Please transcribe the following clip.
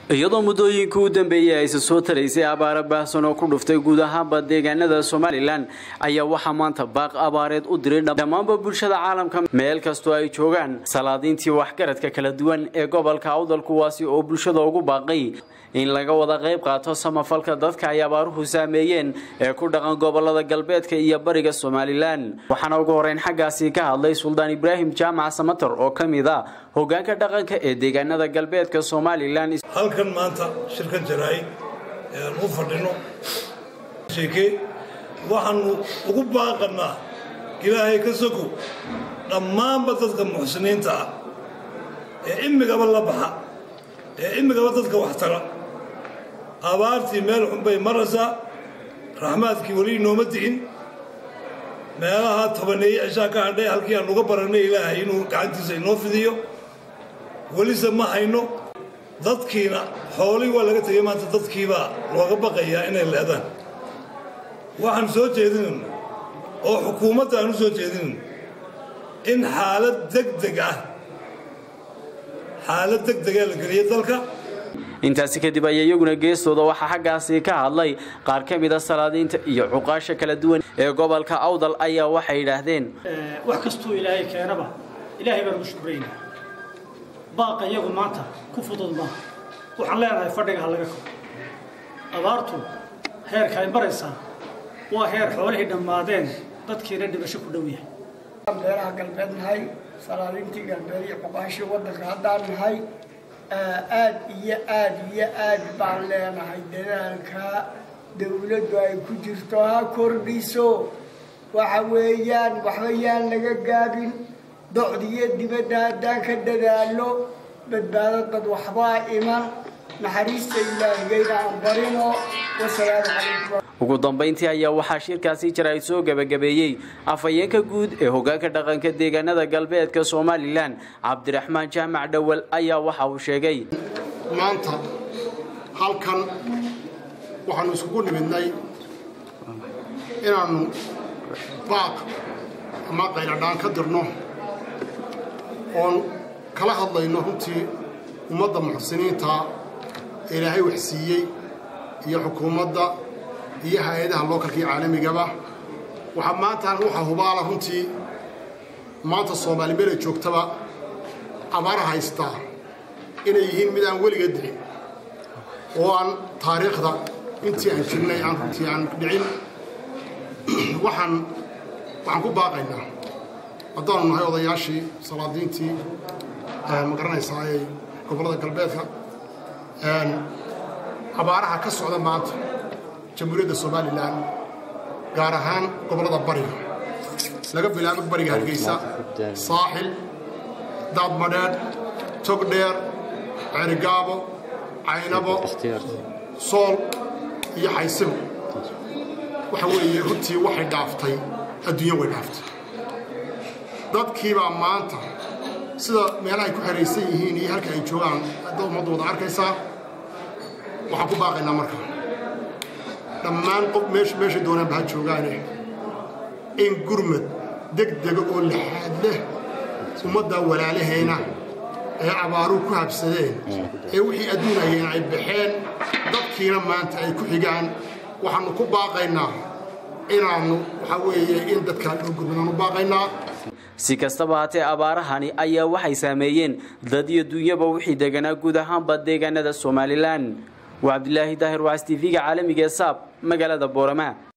iyadoo muddooyinkii u dambeeyey ayse soo taraysay abaaro baahsan oo ku dhuftay guud ahaanba deegaanada somalilan ayaa waxaa maanta baaq abaareed u diray dhammaanba bulshada caalamka meel kastoo ay joogaan salaadiintii waxgaradka kala duwan ee gobolka awdal kuwaasi oo bulshada ugu baaqay in laga wada qayb qaato samafalka dadka ay abaaruhu saameeyeen ee ku dhaqan gobolada galbeedka iyo bariga somalilan waxaana ugu horeyn xaggaasi ka hadlay suldaan ibraahim jaamac samatar oo ka mid a hogaanka dhaqanka ee deegaanada galbeedka somalilan halkan maanta shirkan jaraa'id ee aan u fadhino sheeke waxaanu ugu baaqannaa ilaahay ka sokow dhammaanba dadka muxsiniinta ah ee imigaba la baxa ee imigaba dadka wax tara abaartii meel xunbay maraysaa raxmaadkii weli inooma di'in meelaha tobaneeye cishaa ka hadhay halkii aan uga barannay ilaahay inuu gacantiisa inoo fidiyo welise ma hayno dadkiina xoolihii waa laga tegay maanta dadkiibaa looga baqayaa inay leedaan waxaan soo jeedinayna oo xukuumadda aan u soo jeedinayna in xaalad degdeg ah xaalad degdega la geliya dalka intaasi kadib ayaa iyaguna geestooda waxaa xaggaasi ka hadlay qaar ka mid a salaadiinta iyo cuqaasha kala duwan ee gobolka awdal ayaa waxay yidhaahdeen wax kastuu ilaahay keenaba ilaahay baan ugu shukraynaa baaqa iyagu maanta ku fudud maaha waxaan leenahay fadhiga ha laga koro abaartu heerka ay maraysaa waa heer xoolihii dhammaadeen dadkiina dhibasho ku dhow yahay beeraha galbeed nahay salaadiintii galbeed iyo cuqaashii waddanka haddaan nahay aad iyo aad iyo aad baan leenahay dadaalka dawladdu ay ku jirto ha kordhiso waxa weeyaan waxba yaan laga gaabin docdiyo dibadda haddaan ka dadaalo badbaado dad waxbaa iman naxariista ilaahigayna aan barino wasalaamu calaykum ugu dambayntii ayaa waxaa shirkaasi jira ay soo gebagabeeyey afhayeenka guud ee hogaanka dhaqanka deegaanada galbeedka somalilan cabdiraxmaan jaamac dhowal ayaa waxa uu sheegay maanta halkan waxaanu iskugu nimidnay inaannu baaq ama qayladhaan ka dirno oon kala hadlayno runtii ummadda muxsiniinta ee ilaahay wax siiyey iyo xukuumadda iyo hay-adaha lookalka iyo caalamigaba waxaa maantaan waxaa hubaala runtii maanta soomaali meela joogtaba abaara haystaa inay yihiin mid aan weliga dhicin oo aan taariikhda intii aan jirnay aan runtii aan dhicin waxaan waxaan ku baaqaynaa haddaanu nahay odayaashii salaadiintii ma garanaysaa ee gobollada galbeedka abaaraha ka socda maanta jamhuuriyadda somalilan gaar ahaan gobollada bariga laga bilaabo bariga hargeysa saaxil daadmadheedh togdheer ceerigaabo caynabo sool iyo xaysibo waxa weeye runtii waxay dhaaftay adduunya way dhaaftay dadkiibaa maanta sida meelahay ku xeraysan yihiin iyo halka ay joogaan hadda ummaddu wada arkaysaa waxaan ku baaqaynaa markaa dhammaan qof meesha meesha doonaanba ha joogaane in gurmad degdega oo laxaad leh ummaddaa walaalahayna ee abaaruhu ku habsadeen ee wixii adduunayeen ay baxeen dadkiina maanta ay ku xigaan waxaannu ku baaqaynaa inaannu waxaa weeye in dadkaa loo gurmadaannu baaqaynaa si kastaba haatee abaarahani ayaa waxay saameeyeen dad iyo dunyaba wixii deganaa guud ahaanba deegaanada somalilan waa cabdilaahi daahir waas tv-ga caalamiga ee saab magaalada boorama